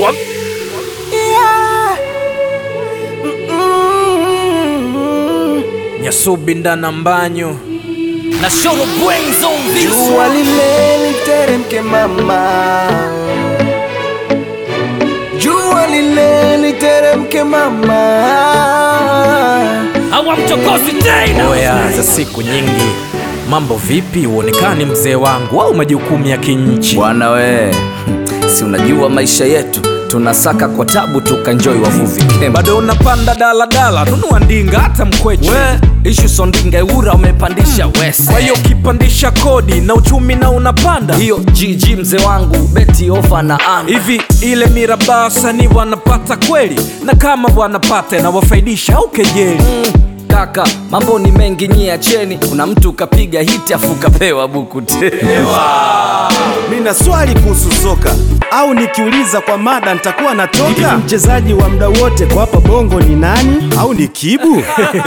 Nyasubi ndana mbanyo na Sholo Brains on this Jua lile literemke mama, jua lile literemke mama. hawamchokozi tena. oya za siku nyingi mambo vipi uonekani mzee wangu au majukumu ya kinchi Bwana we, si unajua maisha yetu tunasaka kwa tabu tukanjoi wavuvi kemba. bado unapanda daladala nunua ndinga hata mkweche We, ishu sondinga eura umepandisha wese. kwa hiyo ukipandisha kodi na uchumi na unapanda hiyo GG mzee wangu beti ofa na anga hivi ile mirabaa wasanii wanapata kweli na kama wanapata inawafaidisha au kejeli kaka, mambo ni mengi nyie acheni. Kuna mtu kapiga hiti afu kapewa buku tena. Nina swali kuhusu soka au nikiuliza kwa mada nitakuwa natoka. Mchezaji wa muda wote kwa hapa bongo ni nani? Au ni Kibu?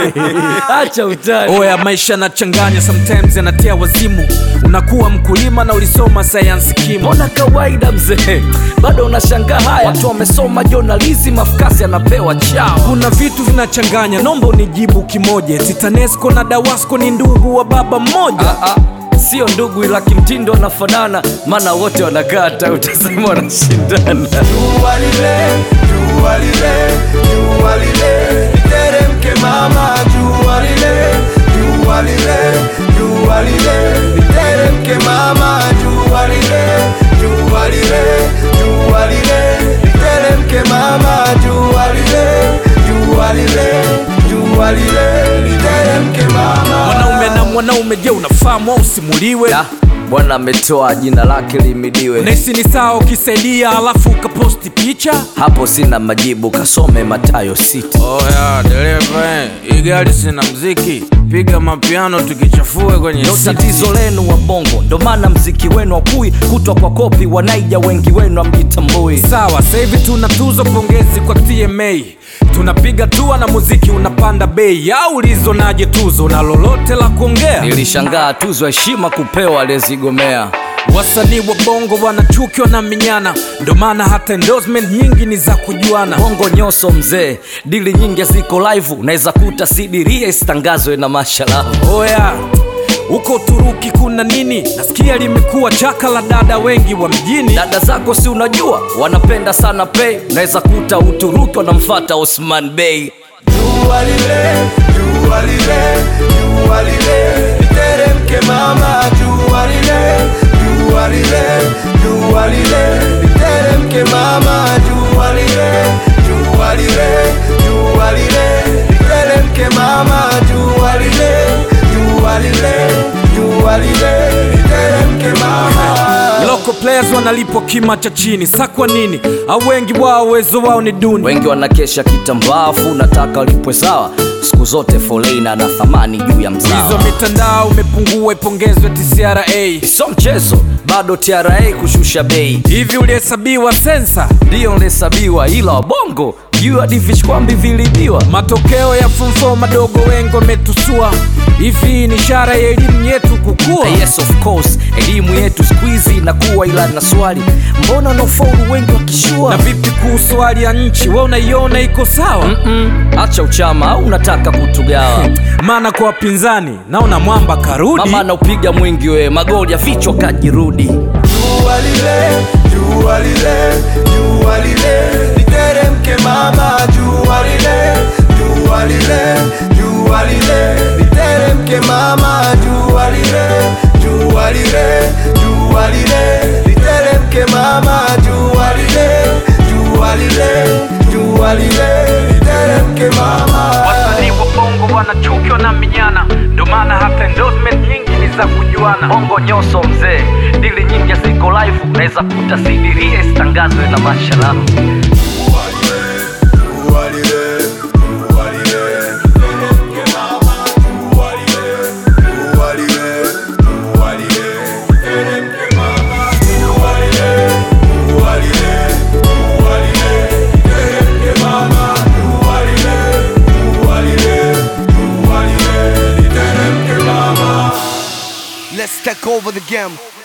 Acha utani. oya maisha yanachanganya sometimes yanatia wazimu unakuwa mkulima na ulisoma sayansi kimo Mbona kawaida mzee, bado unashangaa haya? Watu wamesoma journalism, afukasi anapewa chao. kuna vitu vinachanganya nomba unijibu kimoja titanesco na dawasco ni ndugu wa baba mmoja Ah, ah, sio ndugu ila kimtindo wanafanana, maana wote wanakata, utasema wanashindana. Jua lile, jua lile, jua lile literemke mama, jua lile, jua lile, jua lile literemke mama, jua lile, jua lile, jua lile literemke mama, jua lile, jua lile, jua lile literemke mama. mwanaume na mwanaume je unafahamu au simuliwe Da, Bwana ametoa jina lake limidiwe. nahisi ni sawa ukisaidia alafu ukaposti picha Hapo sina majibu, kasome Matayo sita. oya dereva hii gari sina mziki piga mapiano tukichafue kwenye Ndo tatizo lenu wa bongo, ndo maana mziki wenu wakui kutwa kwa kopi, wanaija wengi wenu amjitambui. sawa sasa hivi tuna tuzo pongezi kwa tma tunapiga tua na muziki unapanda bei au ulizonaje tuzo na lolote la kuongea Nilishangaa tuzo heshima kupewa aliyezigomea. wasanii wa bongo wanachukiwa na minyana ndo maana hata endorsement nyingi ni za kujuana bongo nyoso mzee dili nyingi ziko live unaweza kuta sidiria isitangazwe na mashalahu oya huko uturuki kuna nini nasikia limekuwa chaka la dada wengi wa mjini dada zako si unajua wanapenda sana pay unaweza kuta uturuki wanamfata osman bey Jua lile, jua lile, jua lile, literemke mama, jua lile, jua lile, jua lile, literemke mama, jua lile, jua lile, jua lile, literemke mama, jua lile, jua lile, jua lile, literemke mama. local players wanalipwa kima cha chini sa kwa nini au wengi wao uwezo wao ni duni wengi wanakesha kitambaafu nataka walipwe sawa siku zote folena na thamani juu ya hizo mzao mitandao imepungua ipongezwe tcra sio mchezo bado tra kushusha bei hivi ulihesabiwa sensa ndiyo nlesabiwa ila wabongo juu hadi vichkwambi vilibiwa matokeo ya fumfo madogo wengi wametusua hivi ni ishara ya elimu yetu kukua yes of course elimu yetu skuizi inakuwa ila na swali mbona wanaofaulu wengi na wakishua vipi kuhusu hali ya nchi we unaiona iko sawa hacha uchama au unataka kutugawa maana kwa wapinzani naona mwamba karudi mama anaupiga mwingi we magoli ya vichwa kajirudi Jua lile, jua lile, jua lile, literemke mama, jua lile, jua lile, jua lile, literemke mama, jua lile, jua lile, jua lile, literemke mama, jua lile, jua lile, jua lile, literemke mama. wasanii wa bongo wanachukiwa na minyana ndo maana hata endorsement nyingi ni za kujuana bongo nyoso mzee dili nyingi ziko live unaweza kuta sidiria isitangazwe na mashalahu Let's take over the game.